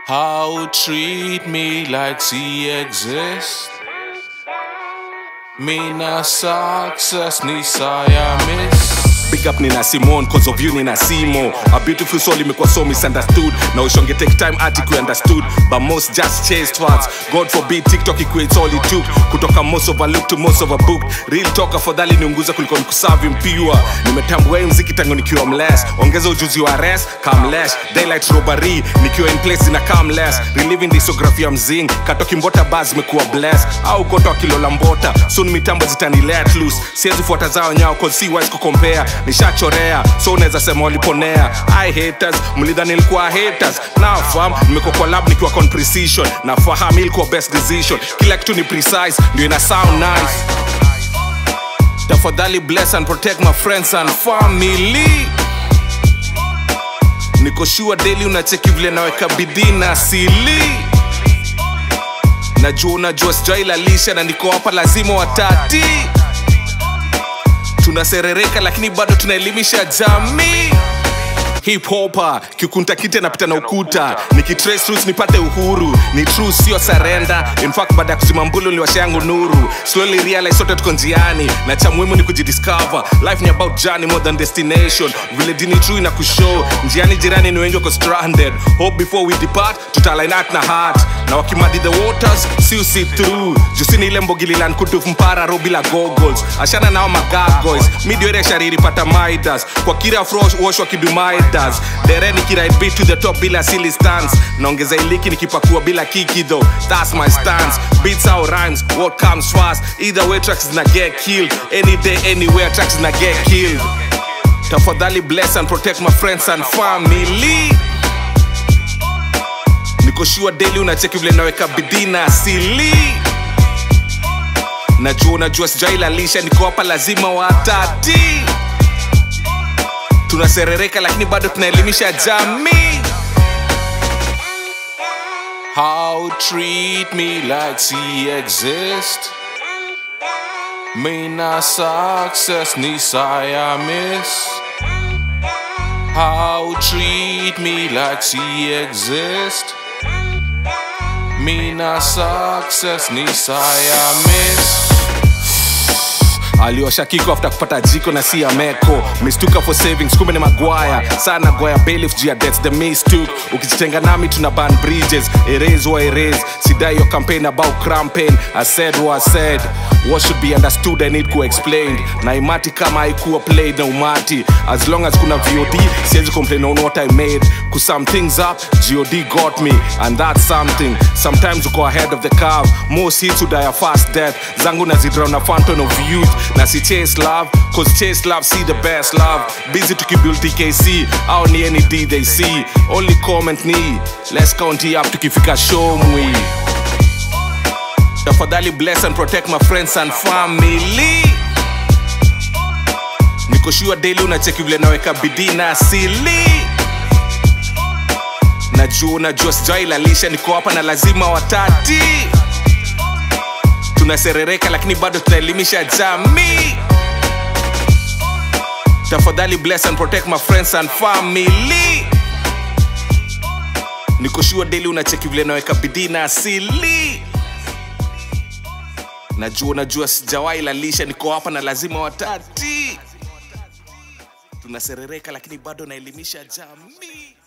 How treat me like she exists. Me na success ni saya miss. Big up Nina Simone, cause of you Nina Simo A beautiful soul imekuwa so misunderstood Na ushonge take time ati ku understood But most just chase words God forbid TikTok equates all it took Kutoka most overlooked to most overbooked Real talk afadhali niunguza kuliko nikusavi mpiwa Nimetambua hii mziki tangu nikiwa mless Ongeza ujuzi wa res, come less Daylight robbery, nikiwa in place na come less Reliving discography ya mzing Katoki mbota buzz mekuwa bless Au koto kilola mbota Soon mitambo zitani let loose Siezi fuata zao nyao cause si wise kukompea nishachorea so unaweza sema waliponea i haters mlidhani ilikuwa haters nafam nimekuwa kwa lab nikiwa con precision nafahamu ilikuwa best decision kila kitu ni precise ndio ina sound nice tafadhali bless and protect my friends and family niko sure daily unacheki vile naweka bidii na asili najua unajua sijailalisha na niko hapa lazima watati tunaserereka lakini bado tunaelimisha jamii hip hopa kikunta kite napita na ukuta nikitrace roots nipate uhuru ni true sio sarenda in fact baada ya kuzima mbulu liwasha yangu nuru slowly realize sote tuko njiani na cha muhimu ni kujidiscover life ni about journey more than destination vile dini true ina kushow njiani jirani ni wengi wako stranded hope before we depart tutaline out na heart na wakimadi the waters si usi through jusini ile mbogililan kutuf mpara ro bila goggles ashana nao magagoys midwere shariri pata midas kwa kira frosh wash wakidumaidas dereni kiride beat to the top bila silly stance naongeza iliki nikipakua bila kiki though that's my stance beats out rhymes what comes fast either way tracks na get killed any day anywhere tracks na get killed tafadhali bless and protect my friends and family niko sure daily unacheki vile naweka bidii na asili najua unajua sijailalisha niko hapa lazima watati tunaserereka lakini bado tunaelimisha jamii How treat me like she exist. Me na success ni saya miss. How treat me like she exist. Me na success ni saya miss. aliosha kiko after kupata jiko na si ya meko mistuka for savings kumbe ni magwaya sana goya bailiff juu ya debts the mistook ukijitenga nami tuna ban bridges erase or erase sidai your campaign about campaign i said what i said what should be understood i need ku explained na imati kama haikuwa played na umati as long as kuna vod siwezi complain on what i made ku sum things up god got me and that's something sometimes uko ahead of the curve most hits die a fast death zangu nazidra na fountain of youth na si chase love cause chase love see the best love busy tukibuild tkc au ni any d they see only comment ni let's count it up tukifika show mwi tafadhali bless and protect my friends and family niko sure daily unacheki vile naweka bidii na asili najua unajua sijailalisha niko hapa na lazima watati tunaserereka lakini bado tunaelimisha jamii tafadhali bless and protect my friends and family niko sure daily unacheki vile naweka bidii na asili najua najua sijawahi lalisha niko hapa na lazima watati tunaserereka lakini bado naelimisha jamii